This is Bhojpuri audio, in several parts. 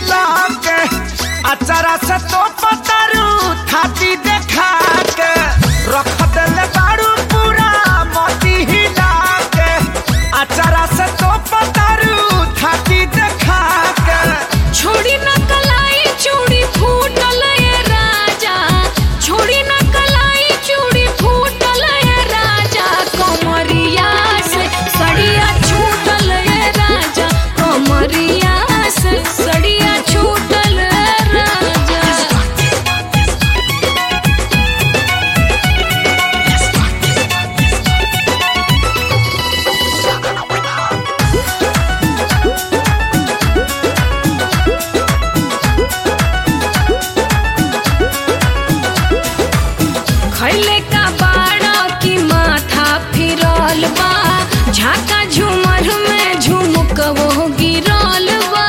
हिला के अचारा से तो पतारू थाती देखा के रख देले बारू पूरा मोती हिला के अचारा से तो पतारू थाती देखा के छोड़ी न कलाई चूड़ी फूटल ये राजा छोड़ी न कलाई चूड़ी फूटल ये राजा कमरिया से सड़िया छूटल ये राजा कमरिया से सड़िया छूटल ये राजा खैले का बाड़ा की माथा फिरल बा झाका झूमर में झुमक वो गिरल बा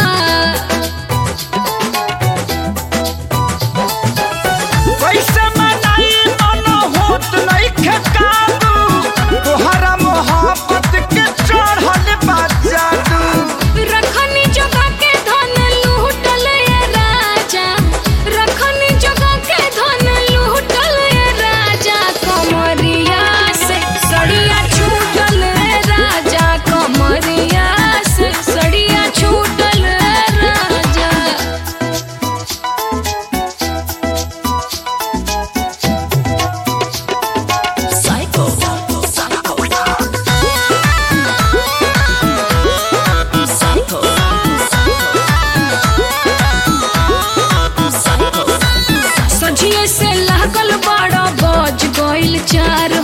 कैसे मनाई मन होत नइखे काबू तोहरा मोहब्बत के चढ़ल बा जादू रखनी जगह के धन लूटल ये राजा रखनी जगह के धन लूटल ये राजा कमरिया से सड़िया छूटल ये राजा कमरिया से सड़िया छूटल ये राजा सझिए से लागल बड़ा बज गइल चार